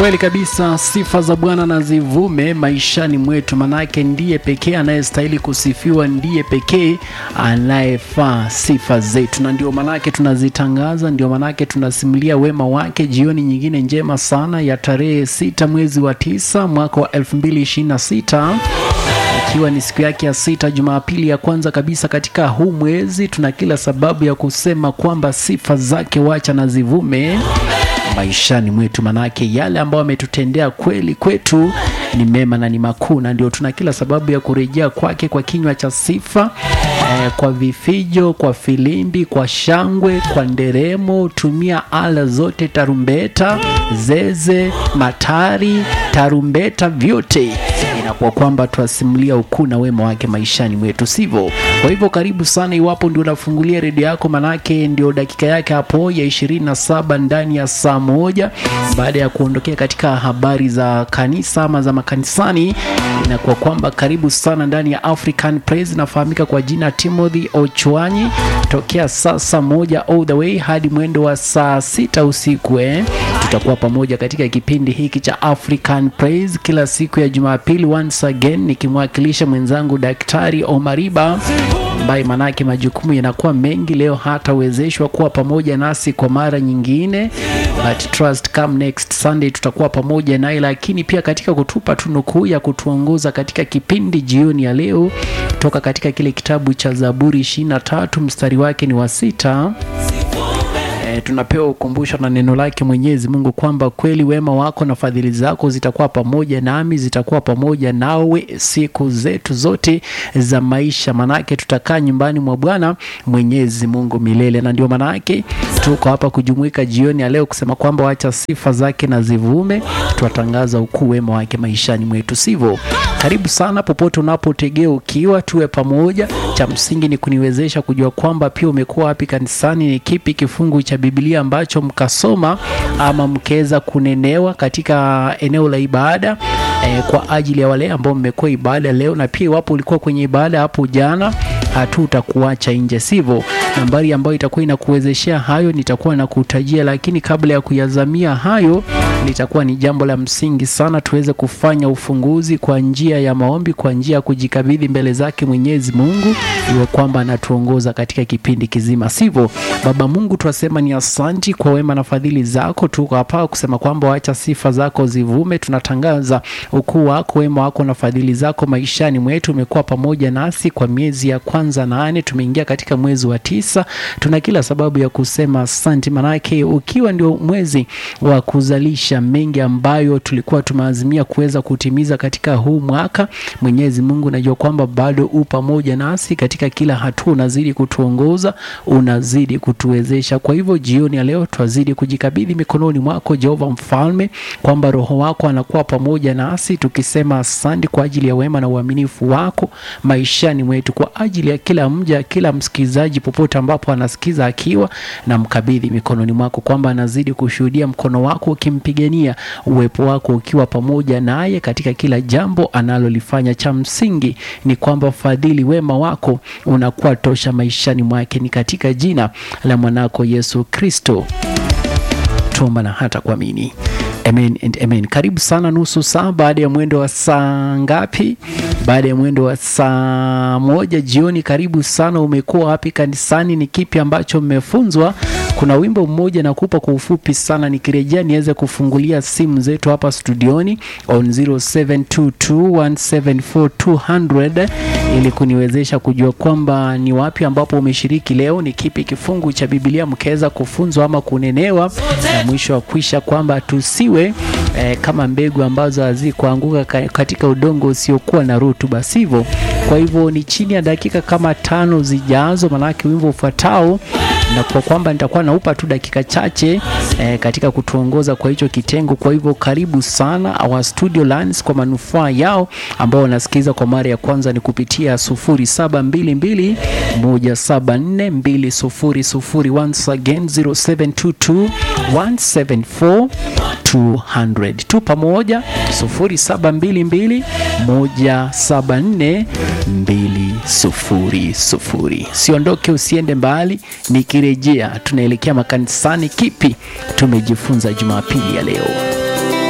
Kweli kabisa, sifa za Bwana na zivume maishani mwetu, manake ndiye pekee anayestahili kusifiwa, ndiye pekee anayefaa sifa zetu, na ndio manake tunazitangaza, ndio manake tunasimulia wema wake. Jioni nyingine njema sana ya tarehe sita mwezi wa tisa mwaka wa 2026 ikiwa ni siku yake ya sita, Jumapili ya kwanza kabisa katika huu mwezi, tuna kila sababu ya kusema kwamba sifa zake wacha na zivume maishani mwetu, manake yale ambayo ametutendea kweli kwetu ni mema na ni makuu, na ndio tuna kila sababu ya kurejea kwake kwa kinywa cha sifa eh, kwa vifijo, kwa filimbi, kwa shangwe, kwa nderemo. Tumia ala zote, tarumbeta, zeze, matari, tarumbeta, vyote inakuwa kwamba twasimulia ukuu na wema wake maishani mwetu, sivyo? Kwa hivyo karibu sana, iwapo ndio unafungulia redio yako, manake ndio dakika yake hapo ya 27 ndani ya saa moja baada ya kuondokea katika habari za kanisa ama za makanisani, inakuwa kwamba karibu sana ndani ya African Praise. Nafahamika kwa jina Timothy Ochwanyi, tokea sasa moja all the way hadi mwendo wa saa sita usiku eh. Tutakuwa pamoja katika kipindi hiki cha African Praise kila siku ya Jumapili, once again nikimwakilisha mwenzangu Daktari Omariba ambaye manake majukumu yanakuwa mengi leo, hatawezeshwa kuwa pamoja nasi kwa mara nyingine, but trust come next Sunday tutakuwa pamoja naye, lakini pia katika kutupa tunukuu ya kutuongoza katika kipindi jioni ya leo toka katika kile kitabu cha Zaburi 23 mstari wake ni wa sita. E, tunapewa ukumbusho na neno lake Mwenyezi Mungu kwamba kweli wema wako na fadhili zako zitakuwa pamoja nami, zitakuwa pamoja nawe siku zetu zote za maisha, manake tutakaa nyumbani mwa Bwana Mwenyezi Mungu milele. Na ndio manake tuko hapa kujumuika jioni ya leo kusema kwamba wacha sifa zake na zivume, twatangaza ukuu wema wake maishani mwetu, sivyo? Karibu sana popote unapotegea ukiwa, tuwe pamoja. Cha msingi ni kuniwezesha kujua kwamba pia umekuwa wapi kanisani, ni kipi kifungu cha Biblia ambacho mkasoma ama mkaweza kunenewa katika eneo la ibada eh, kwa ajili ya wale ambao mmekuwa ibada leo, na pia iwapo ulikuwa kwenye ibada hapo jana, hatutakuacha nje, sivyo? Nambari ambayo itakuwa inakuwezeshea hayo nitakuwa nakutajia, lakini kabla ya kuyazamia hayo, litakuwa ni jambo la msingi sana tuweze kufanya ufunguzi kwa njia ya maombi, kwa njia ya kujikabidhi mbele zake Mwenyezi Mungu, iwe kwamba anatuongoza katika kipindi kizima, sivyo? Baba Mungu, twasema ni asanti kwa wema na fadhili zako. Tuko hapa kusema kwamba wacha sifa zako zivume. Tunatangaza ukuu wako, wema wako na fadhili zako maishani mwetu. Umekuwa pamoja nasi kwa miezi ya kwanza nane, tumeingia katika mwezi wa tisa. Tuna kila sababu ya kusema asanti, manake ukiwa ndio mwezi wa kuzalisha mengi ambayo tulikuwa tumeazimia kuweza kutimiza katika huu mwaka. Mwenyezi Mungu, najua kwamba bado u pamoja nasi katika kila hatua, unazidi kutuongoza, unazidi kutuwezesha. Kwa hivyo jioni ya leo twazidi kujikabidhi mikononi mwako Jehova Mfalme, kwamba Roho wako anakuwa pamoja nasi, tukisema asante kwa ajili ya wema na uaminifu wako maishani mwetu, kwa ajili ya kila mja, kila msikilizaji popote ambapo anasikiza akiwa na mkabidhi mikononi mwako, kwamba anazidi kushuhudia mkono wako ukimpigania, uwepo wako ukiwa pamoja naye katika kila jambo analolifanya. Cha msingi ni kwamba fadhili, wema wako unakuwa tosha maishani mwake, ni katika jina la mwanako Yesu Kristo tuomba na hata kuamini. Amen and amen. Karibu sana, nusu saa baada ya mwendo wa saa ngapi? Baada ya mwendo wa saa moja jioni. Karibu sana. Umekuwa wapi kanisani? Ni kipi ambacho mmefunzwa? Kuna wimbo mmoja nakupa kwa ufupi sana, nikirejea niweze kufungulia simu zetu hapa studioni on 0722174200 ili kuniwezesha kujua kwamba ni wapi ambapo umeshiriki leo, ni kipi kifungu cha Biblia mkaweza kufunzwa ama kunenewa, na mwisho wa kwisha kwamba tusiwe eh, kama mbegu ambazo hazikuanguka katika udongo usiokuwa na rutuba, sivyo? Kwa hivyo ni chini ya dakika kama tano zijazo, manake wimbo ufuatao na kwa kwamba nitakuwa naupa tu dakika chache eh, katika kutuongoza kwa hicho kitengo. Kwa hivyo karibu sana our studio lines kwa manufaa yao ambao wanasikiza kwa mara ya kwanza ni kupitia 0722 174 once again 0722 174 200 tu pamoja 0722 174 200. Siondoke, usiende mbali. Nikirejea tunaelekea makanisani. Kipi tumejifunza Jumapili ya leo?